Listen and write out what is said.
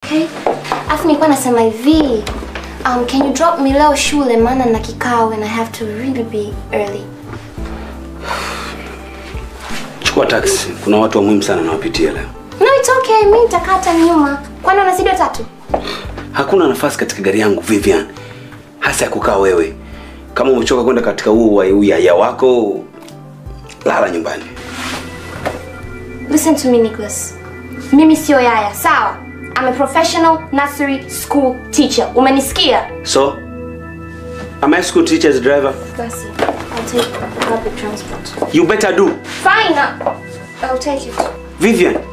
Okay. Afu nilikuwa nasema hivi. Um, can you drop me leo shule maana na kikao and I have to really be early. Chukua taxi. Kuna watu wa muhimu sana nawapitia leo. No, it's okay. Mimi nitakaa hata nyuma. Kwani unazidi watatu? Hakuna nafasi katika gari yangu Vivian, hasa ya kukaa wewe. Kama umechoka kwenda katika huu wa- uyaya wako, lala nyumbani. Listen to me, Nicholas. Mimi sio yaya, sawa? I'm a professional nursery school teacher. Umenisikia? So, am I school teacher's driver? Basi, I'll take public transport. You better do. Fine. I'll take it. Vivian,